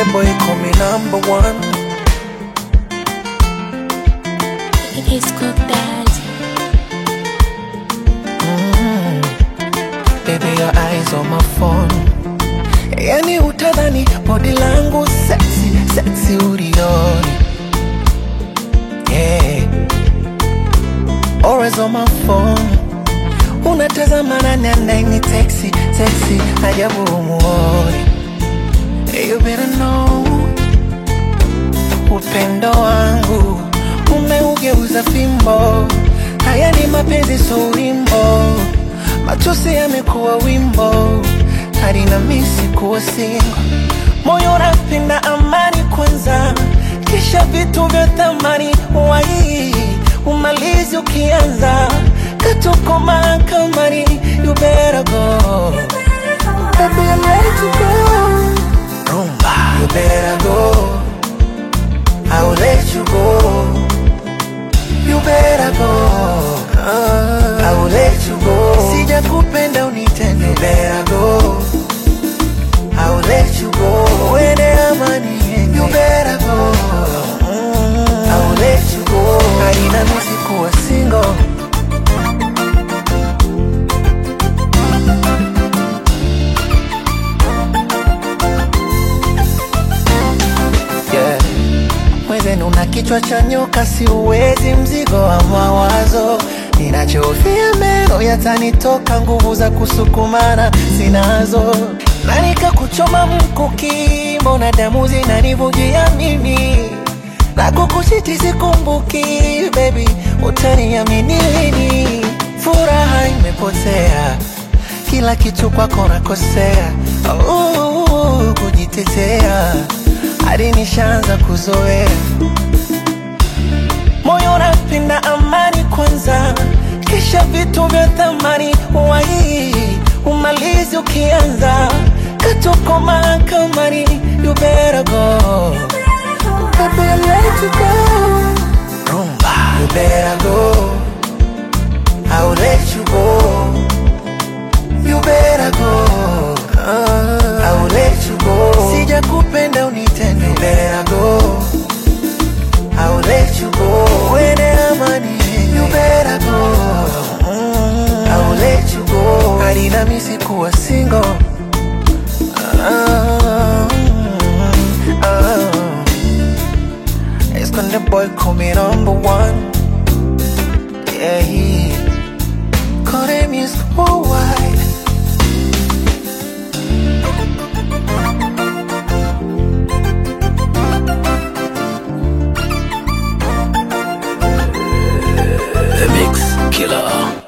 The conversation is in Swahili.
boy call me number one. It's cook daddy. Baby, your eyes on my phone. Yani utadhani body langu sexy, sexy ulioni. Yeah. Always on my phone. Unatazama nani anaini sexy, sexy, ajabu umuoni. You better know upendo wangu umeugeuza fimbo. Haya ni mapenzi, so wimbo. Matusi yamekuwa wimbo, hadi na misi kuwa singo. Moyo unapenda amani kwanza, kisha vitu vya thamani wai umalizi ukianza katuko mahakamani. You better go, baby, I'm ready to go. Rumba, you better go. I will let you go. You better go. I will let you go. Sija kupenda unitende. You better go. I will let you go. Uende amani yenge. You better go. I will let you go. Haina misi kuwa single. Yeah. Mwenzenu una kichwa cha nyoka, si uwezi mzigo wa mawazo. Ninachofia meno yatanitoka, nguvu za kusukumana sinazo, na nikakuchoma mkuki, mbona damu zinanivujia mimi na kukuchiti sikumbuki, baby, utaniamini lini? Furaha imepotea, kila kitu kwako nakosea, uh, kujitetea hadi nishaanza kuzoea moyo unapenda amani kwanza, kisha vitu vya thamani wai umalizi ukianza katuko mahakamani. You better go, baby, I'm ready to go. Rumba, you better go. I will let you go. You better go. I will let you go. Sija kupenda unitende. You better go. I will let you go. Uende amani. You better go. I will let you go. Hadi na misi kuwa single. Ah, ah. It's gonna boy call me number one. Yeah, he call him is worldwide. The Mix Killer.